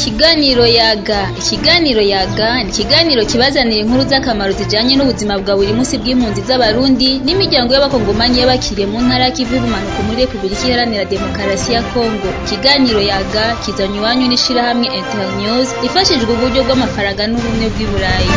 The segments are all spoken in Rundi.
Ikiganiro yaga ikiganiro yaga ni ikiganiro kibazanira inkuru z'akamaro zijanye n'ubuzima bwa buri munsi bw'impunzi z'abarundi n'imiryango y'abakongomanyi y'abakiriye mu ntara y'ikivu y'ubumanuko muri Republika Iharanira Demokarasi ya Kongo ikiganiro yaga kizanywe iwanyu n'ishirahamwe Internews ifashijwe uburyo bw'amafaranga n'ubumwe bw'i Burayi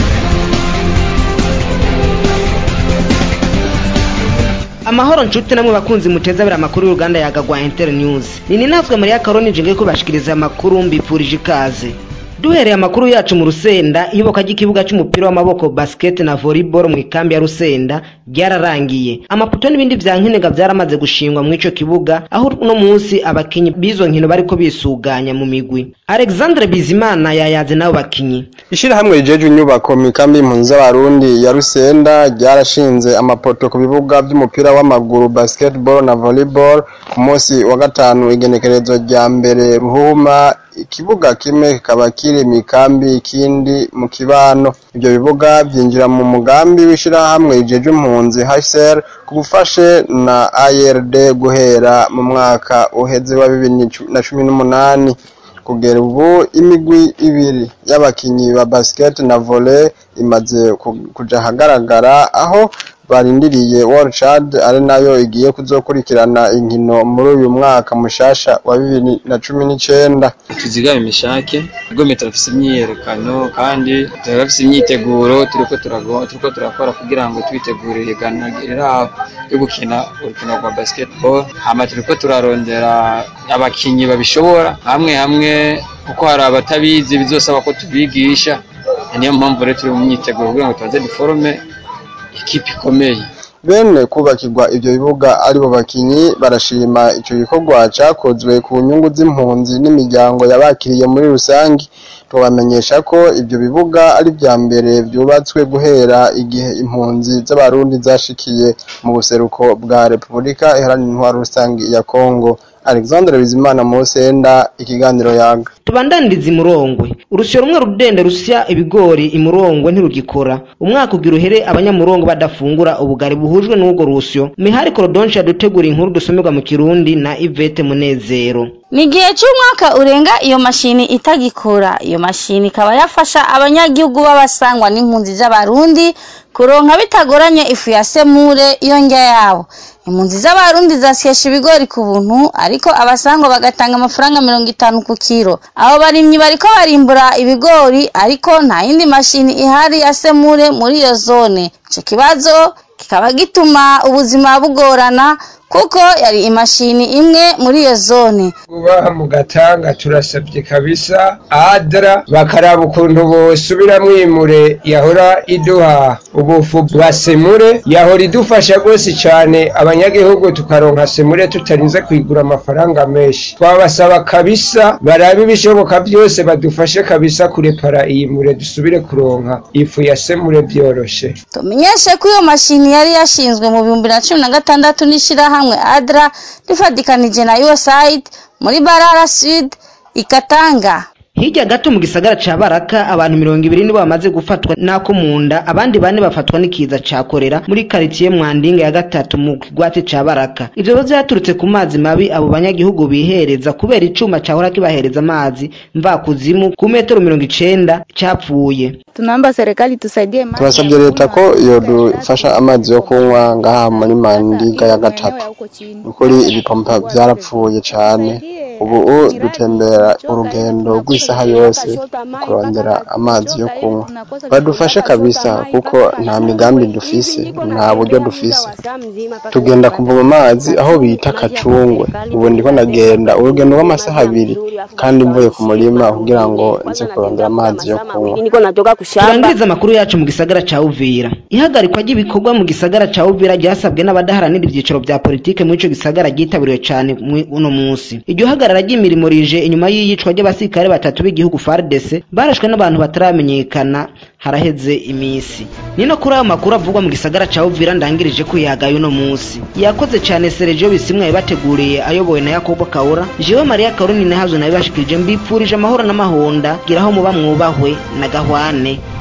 amahoro nshuti namwe bakunzi muteza abiri amakuru y'uruganda yagagwa Inter News ni ninazwe Maria Karoni nje ko bashikiriza amakuru mbipfurije ikaze duhereye amakuru yacu mu Rusenda iyoboka ry'ikibuga cy'umupira w'amaboko basket na volleyball mu ikambi ya Rusenda ryararangiye amaputo n'ibindi vya nkenega vyaramaze gushingwa mu ico kibuga aho uno munsi abakinyi bizo nkino bariko bisuganya mu migwi Alexandre Bizimana yayaze nabo bakinyi Ishirahamwe rijeje inyubako mu ikambi y'impunzi z'abarundi ya Rusenda ryarashinze amapoto ku bibuga vy'umupira w'amaguru basketball na volleyball ku munsi wa gatanu igenekerezo rya mbere ruhuma ikibuga kimwe kikaba kiri mu ikambi ikindi mu kibano ivyo bibuga vyinjira mu mugambi w'ishirahamwe rijeje impunzi HCR ku bufashe na ARD guhera mu mwaka uheze wa bibiri na cumi n'umunani kugera ubu imigwi ibiri y'abakinyi ba basket na volley imaze kuja ahagaragara aho barindiriye World Chad ari nayo igiye kuzokurikirana inkino muri uyu mwaka mushasha wa bibiri na cumi n'icenda tuzigame imishake rwose turafise imyiyerekano kandi turafise imyiteguro turiko turiko turakora kugira ngo twitegure ihiganwa riraho ryo gukina urukino rwa basketball hama turiko turarondera abakinyi babishobora hamwe hamwe kuko hari abatabizi bizosaba ko tubigisha niyo mpamvu rero turi mu myiteguro kugira ngo tubanze duforome ikipe ikomeye bene kubakirwa ivyo bibuga aribo bakinyi barashima ico gikorwa cakozwe ku nyungu z'impunzi n'imiryango yabakiriye muri rusangi tubamenyesha ko ivyo bibuga ari vya mbere vyubatswe guhera igihe impunzi z'abarundi zashikiye mu buseruko bwa Repubulika Iharanira Intwaro Rusangi ya Kongo Alexandre Bizimana Musenda ikiganiro yaga tubandandiriza imurongwe urusyo rumwe rudende rusya ibigori imurongwe ntirugikora umwaka ugira uhere abanyamurongo badafungura ubugari buhujwe n'ubwo rusyo mihari korodonshi yadutegura inkuru dusomerwa mu kirundi na Yvette Munezero ni igihe cy'umwaka urenga iyo mashini itagikora iyo mashini ikaba yafasha abanyagihugu b'abasangwa n'impunzi z'abarundi kuronka bitagoranye ifu ya semure iyo ndya yabo impunzi z'abarundi zasyesha ibigori ku buntu ariko abasangwa bagatanga amafaranga mirongo itanu ku kiro abo barimyi bariko barimbura ibigori ariko nta yindi mashini ihari ya semure muri iyo zone ico kibazo kikaba gituma ubuzima bugorana kuko yari imashini imwe muri iyo zone kuba mu gatanga turasabye kabisa adra bakaraba ukuntu bosubira mwimure yahora iduha ubufu bwa semure yahora idufasha rwose cyane abanyagihugu tukaronka semure tutarinze kwigura amafaranga menshi twabasaba kabisa barabe ibishoboka byose badufashe kabisa kurepara iyi mure dusubire kuronka ifu ya semure byoroshe tumenyeshe ko iyo mashini yari yashinzwe mu bihumbi na cumi na gatandatu n'ishirahamwe hamwe adra rifatikanije na USAID muri Barara Sud ikatanga hirya gato mu gisagara ca baraka abantu mirongo ibiri nibo bamaze gufatwa nako mu nda abandi bane bafatwa n'ikiza ca korera muri karitiye mwandinga ya gatatu mu kigwati ca baraka ivyo bibazo vyaturutse ku mazi mabi abo banyagihugu bihereza kubera icuma cahora kibahereza amazi mvakuzimu ku metero mirongo icenda capfuye tunaomba serikali tusaidie maji turasabye leta ko yodufasha amazi yo kunywa ngaha muri mandinga ya gatatu ukuri ibipompa vyarapfuye cane ubu dutembera urugendo rw'isaha yose kurondera amazi yo kunywa badufashe kabisa kuko nta migambi dufise nta buryo dufise tugenda kuvoma amazi aho bita kacungwe ubu ndiko nagenda urugendo rw'amasaha abiri kandi mvuye ku murima kugira ngo nze kurondera amazi yo kunywa turangiriza amakuru yacu mu gisagara ca Uvira ihagarikwa ry'ibikorwa mu gisagara ca Uvira ryasabwe n'abadaharanira ivyiciro vya politike muri ico gisagara ryitabiriwe cane uno munsi iryo hagarara ry'imirimo rije inyuma y'iyicwa ry'abasirikare batatu b'igihugu FARDC barashwe n'abantu bataramenyekana haraheze imisi nino kuri ayo makuru avugwa mu gisagara ca Uvira ndangirije ko yagaye uno munsi yakoze cane Sergio Bisimwa yabateguriye ayobowe na Yakobo Kaura jewe Maria Karuni nahazo nabibashikirije mbipfurije amahoro n'amahonda giraho muba mwubahwe na gahwane